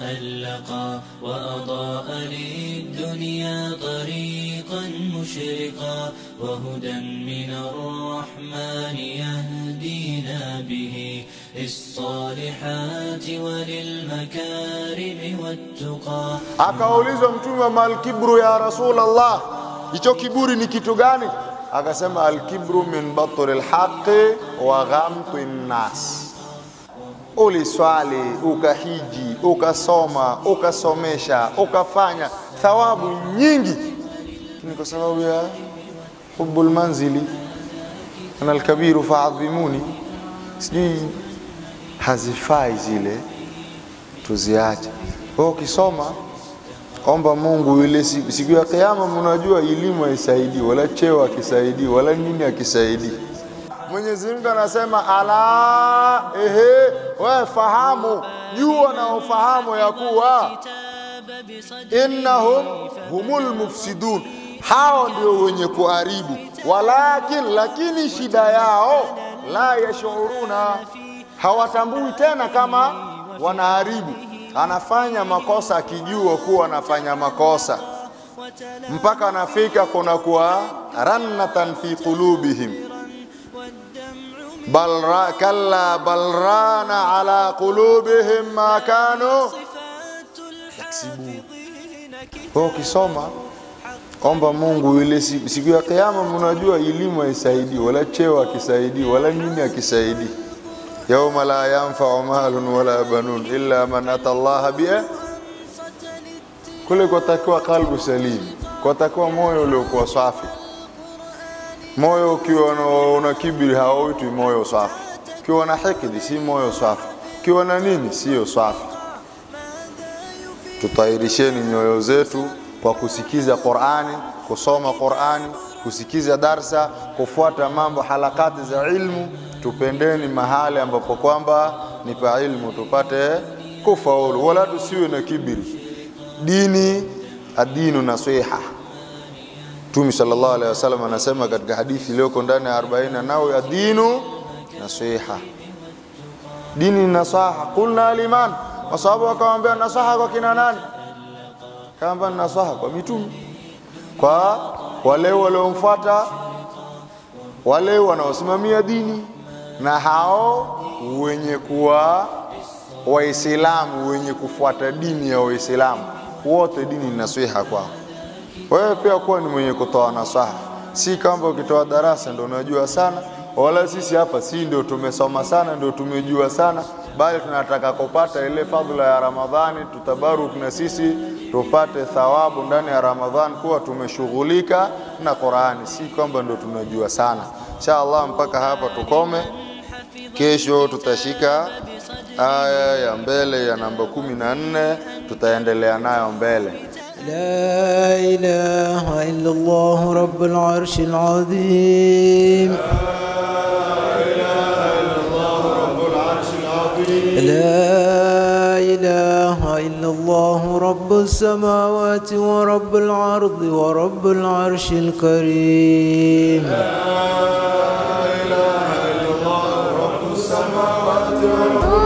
تألقا وأضاء للدنيا طريقا مشرقا وهدى من الرحمن يهدينا به للصالحات وللمكارم والتقى Akaulizwa Mtume, malkibru ya Rasulallah, hicho kiburi ni kitu gani? Akasema alkibru min batri lhaqi wa ghamti nnas. Uliswali, ukahiji, ukasoma, ukasomesha, ukafanya thawabu nyingi, lakini kwa sababu ya hubbul manzili ana alkabiru faadhimuni, sijui hazifai zile, tuziache. Kwa hiyo ukisoma omba Mungu ile siku, siku ya kiyama, mnajua elimu haisaidii wala cheo akisaidii wala nini akisaidii. Mwenyezi Mungu anasema ala, ehe, wewe fahamu, jua na ufahamu ya kuwa innahum humul mufsidun, hao ndio wenye kuharibu. Walakin, lakini shida yao la yashuruna, hawatambui tena kama wanaharibu. Anafanya makosa akijua kuwa anafanya makosa, mpaka anafika kuna kuwa rannatan fi qulubihim bal ra, kalla bal rana ala qulubihim ma kanu yaksibun. Kwa hiyo ukisoma omba Mungu ile siku, siku ya kiyama, mnajua elimu haisaidii wala cheo akisaidii wala nini akisaidii. yauma la yanfau malun wala banun illa man ata Allah bi kule kwatakiwa kalbu salim, kwatakiwa moyo uliokuwa safi. Moyo ukiwa na- una kibiri hauitwi moyo safi, ukiwa na hikdi si moyo safi, ukiwa na nini siyo safi. Tutahirisheni nyoyo zetu kwa kusikiza Qur'ani, kusoma Qur'ani, kusikiza darsa, kufuata mambo halakati za ilmu. Tupendeni mahali ambapo kwamba ni pa ilmu, tupate kufaulu, wala tusiwe na kibiri. Dini adinu nasiha. Mtume sallallahu alaihi wasallam anasema katika hadithi iliyoko ndani ya 40 nao adinu nasiha dini ni nasaha. Kulna liman, masahabu wakamwambia nasaha kwa kina nani? Kaamba nasaha kwa mitume, kwa wale waliomfuata, wale wanaosimamia dini na hao wenye kuwa Waislamu wenye kufuata dini ya Waislamu wote, dini ni nasiha kwao. Wewe pia kuwa ni mwenye kutoa nasaha, si kwamba ukitoa darasa ndio unajua sana, wala sisi hapa si ndio tumesoma sana ndio tumejua sana, bali tunataka kupata ile fadhila ya Ramadhani, tutabaruk na sisi tupate thawabu ndani ya Ramadhani, kuwa tumeshughulika na Qur'ani, si kwamba ndio tunajua sana. Insha Allah, mpaka hapa tukome. Kesho tutashika aya ya mbele ya namba kumi na nne, tutaendelea nayo mbele. لا إله إلا الله رب العرش العظيم لا إله إلا الله رب السماوات ورب الأرض ورب العرش الكريم Oh